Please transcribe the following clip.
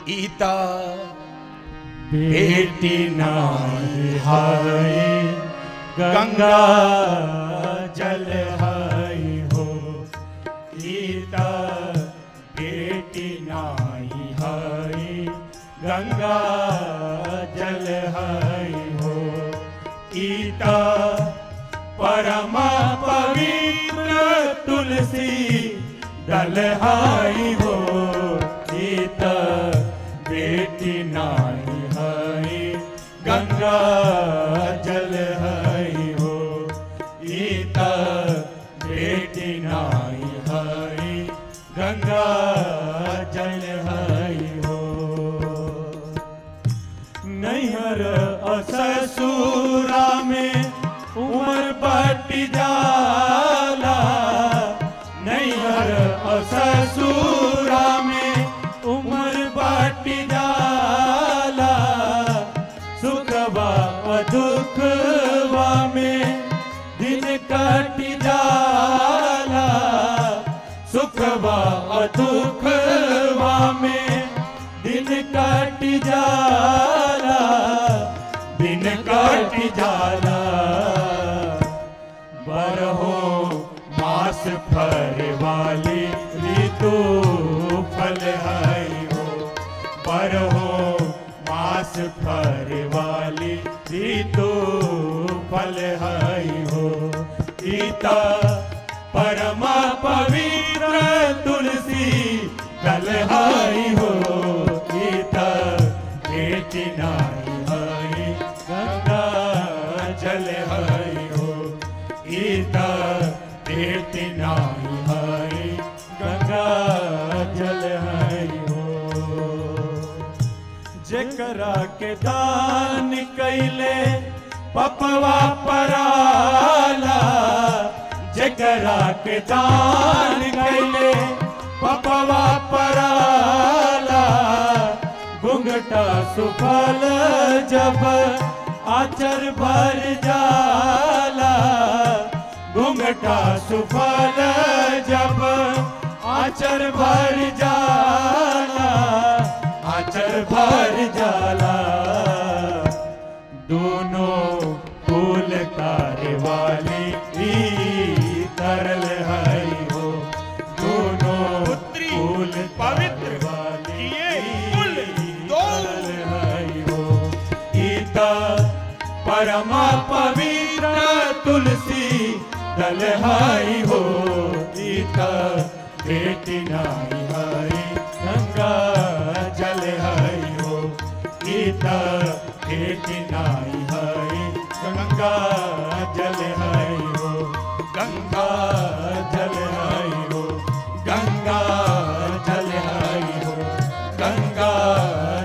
ईता बेटी नाई हाय गंगा जल हाय हो गीता बेटी नाई हाय गंगा जल हाय हो गीता परम पवित्र तुलसी दल हाय हो गीता बेटी नाई हाय गंगा जल हाय हो गीता बेटी नाई हाय गंगा जल हाय हो नैहर अससुरा में उमर बट जाला नैहर अससुरा में उमर बट जाला सुखवा दुखवा में दिन कट जाला सुखवा दुखवा में दिन कट जाला दिन कट जाला बरहो मास फर वाली ऋतु फल है हो बरहो मास फर वाली ऋतु फल है हो गीता परम पवित्र तुलसी कल हाई हो गीता बेटी नाई हाई गंगा जल हाई हो गीता बेटी नाई हाई गंगा जल हाई हो जेकरा के दान कैले पपवा पराला जेकरा के दान कैले पपवा पराला घुंघटा सुफल जब आचर भर जाला घुंघटा सुफल जब आचर भर जाला आचर भर जाला दोनों फूल कार्य वाली ई तरल है हो दोनों पुत्री फूल पवित्र वाली किए ई कुल दो। तरल है हो गीता परम पवित्र तुलसी दल हाई हो गीता बेटी नाई हाई गंगा जल हाई हो गीता बेटी नाई हाई गंगा जल हाई हो गंगा जल हाई हो गंगा जल हाई हो गंगा